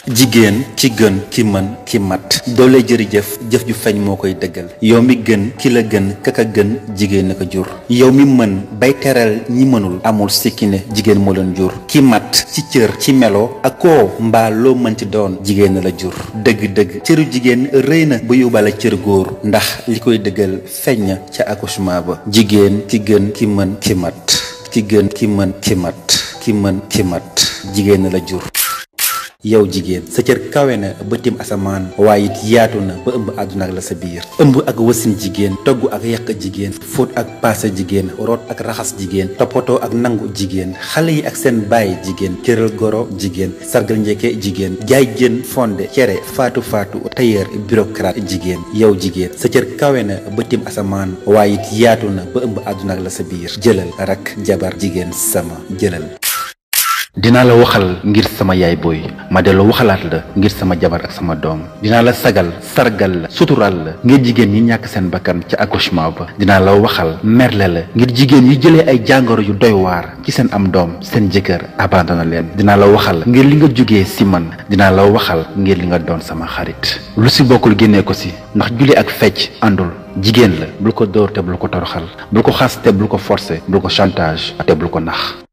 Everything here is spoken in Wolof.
jigéen ci gën ki mën ki mat doole jërëjëf jëf ju feeñ moo koy dëggal yow mi gën ki la gën kaka gën jigéen na ko jur yow mi mën bay teral ñi mënul amul sikki ne jigéen moo leen jur ki mat ci cër ci melo ak koo mbaa loo mënti doon jigéen na la jur dëgg-dëgg cëru jigéen rëy na ba yóbbaale cër góor ndax li koy dëggal feeñ na ca accouchement ba jigéen ki gën ki mën ki mat ki gën ki mën ki mat ki mën ki mat jigéen na la jur yow jigéen sa cër kawe na ba tim asamaan waaye it yaatu na ba ëmb àdduna ak la sa biir ëmb ak wasin jigéen togg ak yàq jigéen fóot ak paase jigéen root ak raxas jigéen toppatoo ak nangu jigéen xale yi ak seen baay jigéen cëral goro jigéen sargal njëkke jigéen jaay jën fonde cere faatu faatu tailleur bureaucrate jigéen yow jigéen sa cër kawe na ba tim asamaan waaye it yaatu na ba ëmb àdduna ak la sa biir jëlal rak jabar jigéen sama jëlal dinaa la waxal ngir sama yaay booy ma dellu waxalaat la ngir sama jabar ak sama doom dinaa la sagal sargal la sutural la ngir jigéen ñi ñàkk seen bakkan ca accouchement ba dinaa la waxal merle la ngir jigéen yi jëlee ay jàngoro yu doy waar ci seen am doom seen jëkkër abandonné leen dinaa la waxal ngir li nga jógee si man dinaa la waxal ngir li nga doon sama xarit lu si bokkul génnee ko si ndax julli ak fecc àndul jigéen la bul ko dóor te bul ko toroxal bul ko xas te bul ko forcer bul ko chantage te bul ko nax